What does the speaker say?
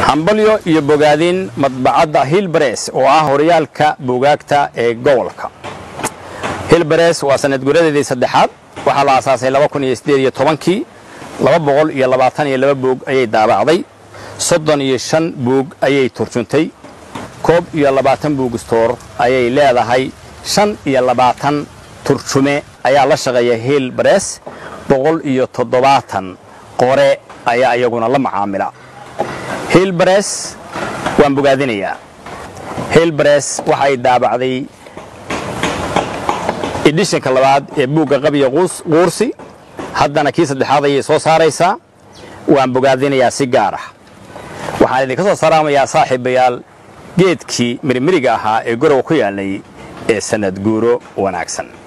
hambalyo iyo bogaadin madbacadda hilbares oo ah horyaalka buugaagta ee gobolka hilbares waa sanad guradeedii saddexaad waxaa la aasaasay kii laba boqol iyo labaatan iyo laba buug ayay daabacday soddon iyo shan buug ayay turjuntay koob iyo labaatan buug stoor ayay leedahay shan iyo labaatan turjume ayaa la shaqeeya hilbares boqol iyo toddobaatan qore ayaa iyaguna la macaamila hilbares waan bogaadinayaa hilbares waxay daabacday edishanka labaad ee buugga qabiya quursi haddana kii saddexaad ayay soo saaraysaa waan bogaadinayaa si gaar ah waxaan idinka soo salaamayaa saaxiibayaal geedkii mirmiriga ahaa ee gorowa ku yaalnay ee sanad guuro wanaagsan